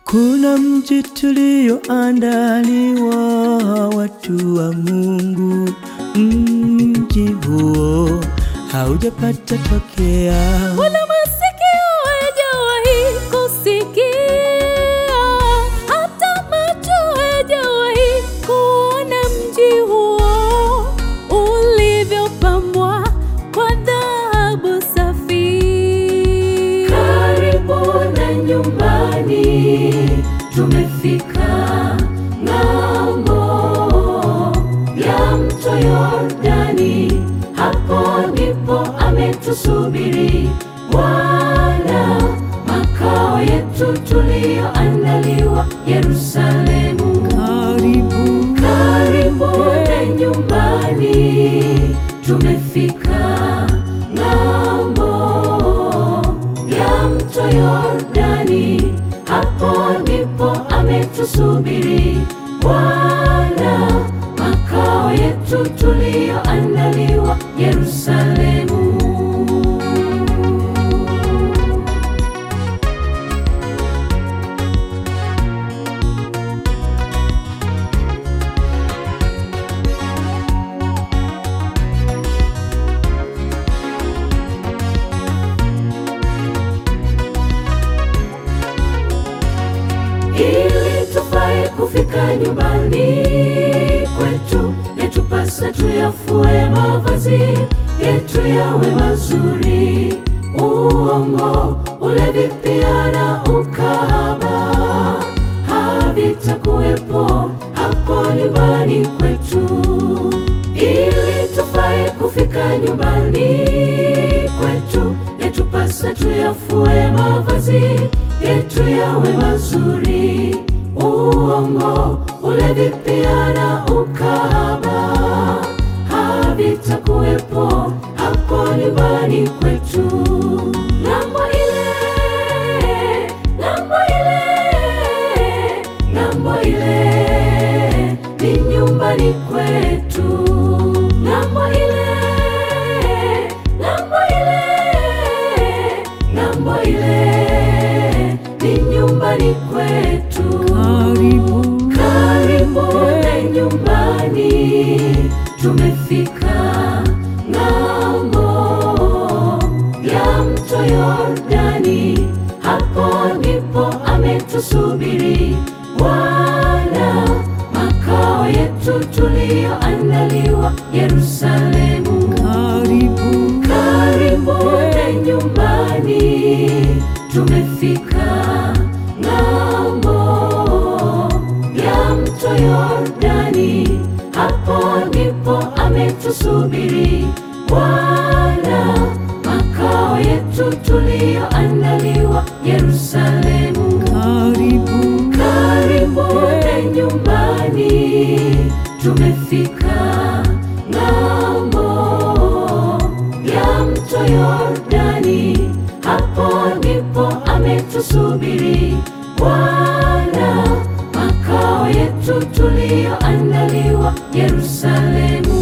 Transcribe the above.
Kuna mji tulioandaliwa watu wa Mungu, mji huo haujapata tokea. Wala masikio hayajawahi kusikia, hata macho hayajawahi kuona mji huo ulivyopambwa kwa dhahabu safi. Karibu na nyumbani, tumefika ng'ambo ya mto Yordani, hapo ndipo ametusubiri Bwana, makao yetu tuliyoandaliwa Yerusalemu. Karibu, Karibu na nyumbani, tumefika ng'ambo ya mto Yordani, hapo ndipo ametusubiri Bwana, makao yetu tuliyoandaliwa Yerusalemu. ili tufae kufika nyumbani kwetu, yatupasa tuyafue mavazi yetu yawe mazuri. Uongo, ulevi pia na ukahaba havitakuwepo hapo nyumbani kwetu, ili tufae kufika nyumbani kwetu, yatupasa tuyafue mavazi yetu yawe mazuri. Uongo, ulevi pia na ukahaba havitakuwepo hapo nyumbani kwetu. Ng'ambo ile, ng'ambo ile, ng'ambo ile ni nyumbani kwetu. Ng'ambo ile, ng'ambo ile, ng'ambo ile ni nyumbani kwetu. karibu, Karibu na nyumbani, tumefika ng'ambo ya mto Yordani, hapo ndipo ametusubiri Bwana, makao yetu tuliyoandaliwa Yerusalemu. karibu, Karibu na nyumbani, tumefika ng'ambo ya mto Yordani, hapo ndipo ametusubiri Bwana, makao yetu tuliyoandaliwa Yerusalemu. karibu, Karibu na nyumbani, tumefika ng'ambo ya mto Yordani, hapo ndipo ametusubiri Bwana, makao yetu tuliyoandaliwa Yerusalemu.